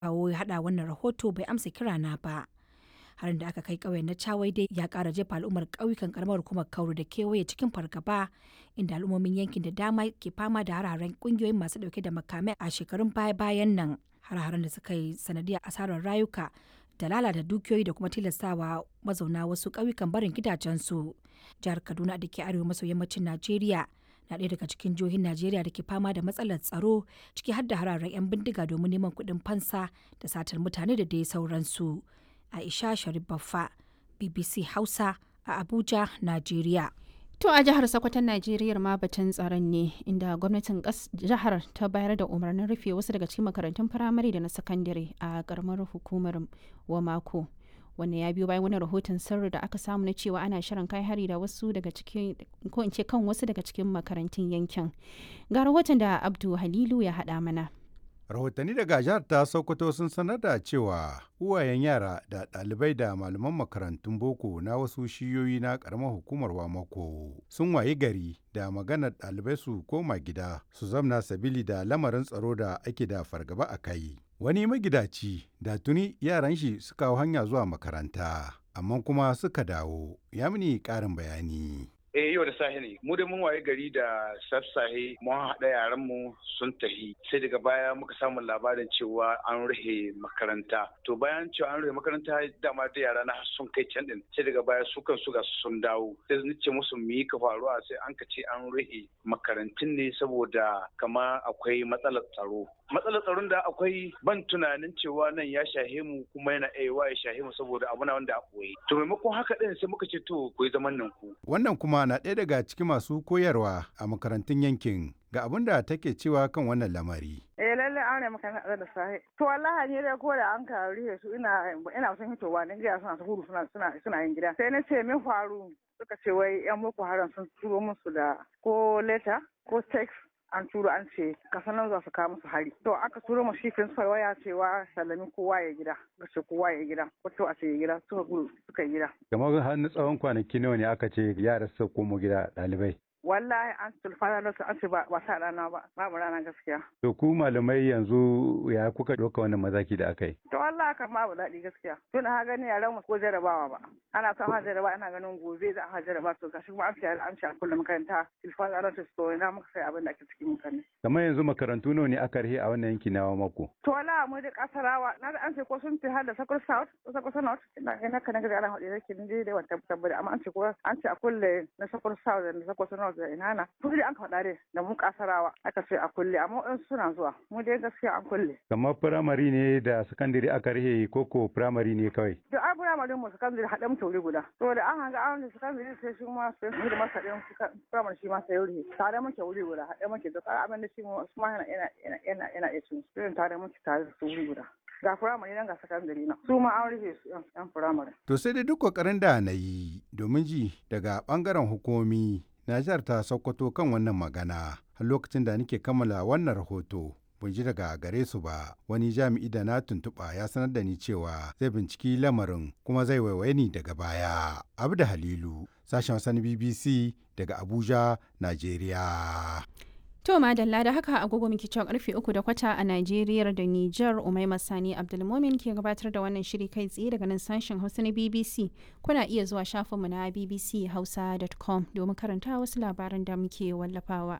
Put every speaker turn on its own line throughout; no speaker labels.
kawo ya haɗa wannan rahoto bai amsa kirana ba. harin da aka kai ƙauyen na Chawai dai ya ƙara jefa al'ummar ƙauyukan karamar hukumar Kauru da kewaye cikin fargaba inda al'ummomin yankin da dama ke fama da hararen ƙungiyoyin masu ɗauke da makamai a shekarun baya-bayan nan. Har-haren da suka yi sanadiyar asarar rayuka da lalata dukiyoyi da kuma tilastawa mazauna wasu ƙauyukan barin gidajensu. Jihar Kaduna da ke arewa maso yammacin Najeriya na ɗaya daga cikin jihohin Najeriya da ke fama da matsalar tsaro ciki har da hararen 'yan bindiga domin neman kuɗin fansa da satar mutane da dai sauransu. Aisha Sharif Baffa, BBC Hausa a Abuja, Najeriya.
To a jihar Sokoton Najeriya ma batun tsaron ne inda gwamnatin jihar ta bayar da umarnin rufe wasu daga cikin makarantun firamare da na sakandare a karamar hukumar Wamako. Wannan ya biyo bayan wani rahoton sirri da aka samu na cewa ana shirin kai hari da wasu daga cikin ko in ce kan wasu daga cikin makarantun yankin. Ga rahoton da Abdu Halilu ya haɗa mana.
rahotanni daga jihar ta sokoto sun sanar da cewa uwayen yara da ɗalibai da malaman makarantun boko na wasu shiyoyi na ƙaramar hukumar wamako sun wayi gari da maganar ɗalibai su koma gida su zamna sabili da lamarin tsaro da ake da fargaba a kai wani magidaci da tuni yaran shi suka hau hanya zuwa makaranta amma kuma suka dawo ya mini ƙarin bayani
Eh yau da safe ne. Mu da mun waye gari da sassahe mun haɗa yaran mu sun tahi. Sai daga baya muka samu labarin cewa an rufe makaranta. To bayan cewa an rufe makaranta dama da yara na sun kai can din. Sai daga baya su kan su ga sun dawo. Sai sun ce musu mu yi ka faruwa sai an ka ce an rufe makarantun ne saboda kama akwai matsalar tsaro. Matsalar tsaron da akwai ban tunanin cewa nan ya shahe mu kuma yana aiwa ya shahe mu saboda abu na wanda a koyi. To maimakon haka din sai muka ce to ku yi zaman nan ku.
Wannan kuma na ɗaya daga cikin masu koyarwa a makarantun yankin ga abin da take cewa kan wannan lamari.
Eh lalle an maka na da sahi. To wallahi ne dai ko da an ka rihe su ina ina son hitowa ne gida suna gudu suna suna suna yin gida. Sai na ce min faru suka ce wai yan boko haram sun turo musu da ko leta ko text an turo an ce kasan nan za su kawo musu hari to aka turo mu shi principal waya cewa sallami kowa ya gida ga ce kowa ya gida wato a ce ya gida suka gudu suka gida
kamar har na tsawon kwanaki nawa ne aka ce yara su komo gida ɗalibai
wallahi an tulfana da su an ce ba sa rana ba babu rana gaskiya
to ku malamai yanzu ya kuka ɗauka wannan mazaki da aka yi
to wallahi kan babu daɗi gaskiya tun ha gani yaran mu ko jarabawa ba ana son ha jaraba ana ganin gobe za a jaraba to gashi kuma an ce an ce a kullum makaranta tulfana da su ina muka sai abin da ake cikin mutane
kamar yanzu makarantu nawa ne aka rihe a wannan yanki na mako
to wallahi mu da kasarawa na da an ce ko sun fi har da sakur south ko sakur north ina ina kana ga ana hade yake ni dai wata tabbata amma an ce ko an ce a kulle na sakur south da sakur north da ina na kudi an faɗa dai da mu kasarawa aka ce a kulle amma in suna zuwa mu dai gaskiya an kulle
kamar firamare ne da sakandare aka rihe koko firamare ne kawai
da ai firamare mu sakandare haɗe mu tauri guda to da an hanga an sakandare sai shi ma sai mu da masa ɗin firamare shi ma sai wuri tare muke wuri guda haɗe muke da tsara abin da shi mu ma yana yana yana yana iya cin irin tare muke tare da su wuri guda ga firamare nan ga sakandare na su ma an rufe su yan firamare.
To sai dai duk kokarin da na yi domin ji daga bangaren hukumomi Najar ta Sokoto kan wannan magana har lokacin da nake kammala wannan rahoto. Ban ji daga gare su ba wani jami'i da na tuntuɓa ya sanar da ni cewa zai binciki lamarin kuma zai waiwaye ni daga baya. Abda Halilu, sashen wasan BBC daga Abuja, Najeriya.
To madalla da haka agogo muke cewa karfe uku da kwata a Najeriya da Nijar Umaima Sani Abdulmomin ke gabatar da wannan shiri kai tsaye daga nan sashen Hausa na BBC. Kuna iya zuwa shafinmu na bbchausa.com domin karanta wasu labaran da muke wallafawa.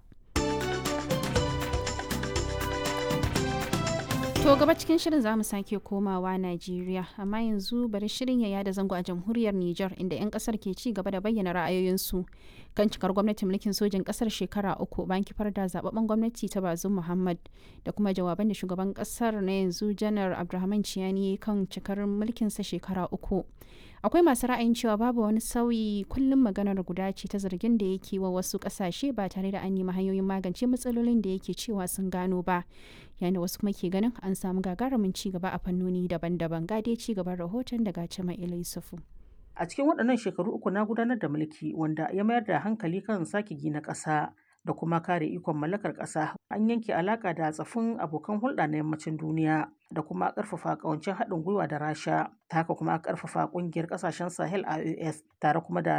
To gaba cikin shirin za mu sake komawa Najeriya, amma yanzu bari shirin ya yada zango a jamhuriyar Nijar inda 'yan kasar ke ci gaba da bayyana ra'ayoyinsu kan cikar gwamnatin mulkin sojin kasar shekara uku bayan kifar da zababben gwamnati ta Bazum Muhammad da kuma jawaban da shugaban kasar na yanzu Janar Abdulrahman Ciyani kan cikar mulkinsa shekara uku. akwai masu ra'ayin cewa babu wani sauyi kullum maganar guda ce ta zargin da yake wa wasu kasashe ba tare da an nemi hanyoyin magance matsalolin da yake cewa sun gano ba yayin da wasu kuma ke ganin an samu gagarumin ci gaba a fannoni daban-daban gade ci gaban rahoton daga cima yusufu
a cikin waɗannan shekaru uku na gudanar da mulki wanda ya mayar da hankali kan sake gina ƙasa da kuma kare ikon mallakar ƙasa an yanke alaƙa da tsafin abokan hulɗa na yammacin duniya da kuma ƙarfafa ƙawancin haɗin gwiwa da rasha ta haka kuma ƙarfafa ƙungiyar ƙasashen sahel ios tare kuma da